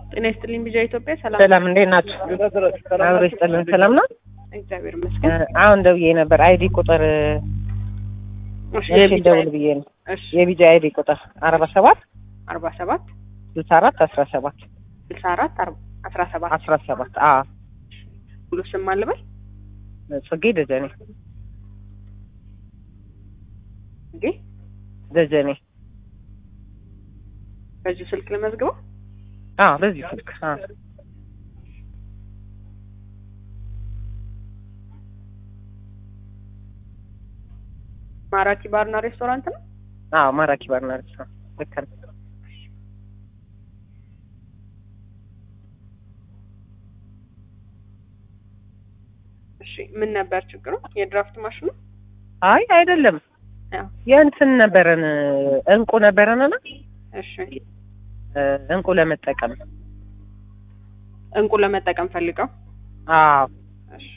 ጤና ይስጥልኝ ቢጃ ኢትዮጵያ ሰላም ሰላም እንዴት ናችሁ? አብሮ ይስጥልን። ሰላም ነው። እግዚአብሔር እ ይመስገን። አሁን ደውዬ ነበር አይዲ ቁጥር እሺ እሺ የቢጃ ደውል ብዬ ነው። እሺ የቢጃ አይዲ ቁጥር አርባ ሰባት አርባ ሰባት ስልሳ አራት አስራ ሰባት ስልሳ አራት አስራ ሰባት አስራ ሰባት አ ሁሉ ስም አልበል ጽጌ ደጀኔ እንዴ ደጀኔ በዚሁ ስልክ ለመዝግበው አ በዚህ ስልክ አ ማራኪ ባርና ሬስቶራንት ነው። አዎ ማራኪ ባርና ሬስቶራንት ልክ ነው። እሺ ምን ነበር ችግሩ? የድራፍት ማሽኑ አይ አይደለም ያው የእንትን ነበረን እንቁ ነበረንና እሺ እ እንቁ ለመጠቀም እንቁ ለመጠቀም ፈልገው አዎ እሺ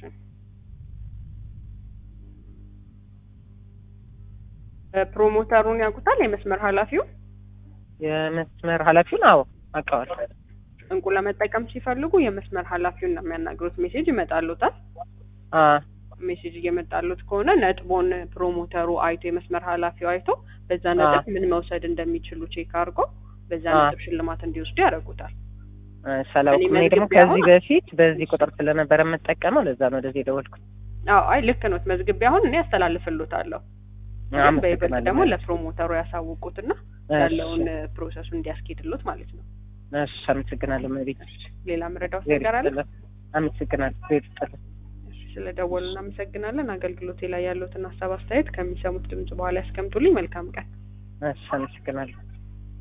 እ ፕሮሞተሩን ያውቁታል? የመስመር ኃላፊው የመስመር ኃላፊውን አዎ አውቀዋለሁ። እንቁ ለመጠቀም ሲፈልጉ የመስመር ኃላፊውን ነው የሚያናግሩት። ሜሴጅ ይመጣሉታል። አ ሜሴጅ እየመጣሉት ከሆነ ነጥቦን ፕሮሞተሩ አይቶ የመስመር ኃላፊው አይቶ በዛ አ። ነጥብ ምን መውሰድ እንደሚችሉ ቼክ አድርጎ በዛ አ። ነጥብ ሽልማት እንዲወስዱ ያደርጉታል። ሰላም እኔ እኔ ደግሞ መዝግቤ ከዚህ አሁን- በፊት በዚህ ቁጥር ስለነበረ የምጠቀመው ለዛ ነው ወደዚህ የደወልኩት። አዎ አይ ልክ ነው። መዝግቤ አሁን እኔ ያስተላልፍሎታለሁ። ግን በይበልጥ ደግሞ ለፕሮሞተሩ ያሳውቁትና ያለውን ፕሮሰሱን እንዲያስኬድሎት ማለት ነው። እሺ አመሰግናለሁ። መቤት ሌላ ምረዳው ነገር አለ? አመሰግናለሁ። ቤት ጥል እሺ፣ ስለደወሉ እናመሰግናለን። አገልግሎቴ ላይ ያሉትን ሀሳብ አስተያየት ከሚሰሙት ድምጽ በኋላ ያስቀምጡልኝ። መልካም ቀን። እሺ አመሰግናለሁ።